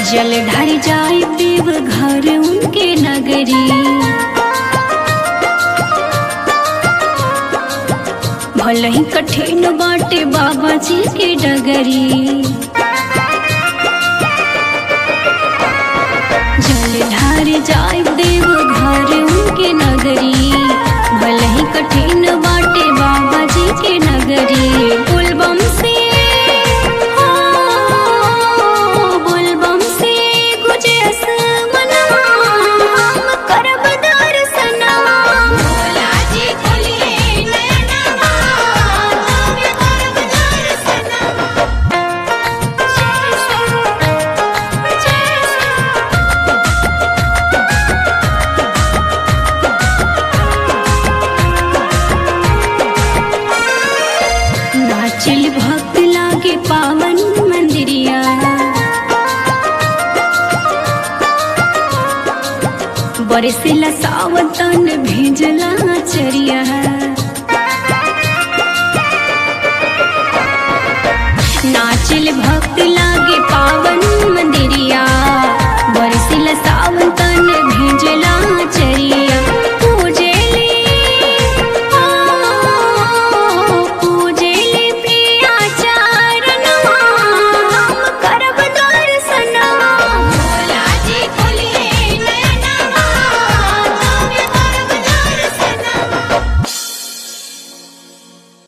जल ढार जाए देव घर उनके नगरी भले ही कठिन बाटे बाबा जी के डगरी जल ढार जाए देव घर उनके नगरी भले ही कठिन बाटे बाबा जी के नगरी बुलबम से हो, बुलबम से गुजे असमनवा, हम करब दर्शनवा। भोला जी खोलिए नयनवा, हम करब दर्शनवा। जय श्री- जय श्री- नाचल भक्त लागे पावन मंदिरिया बरसिला सावतन भेजला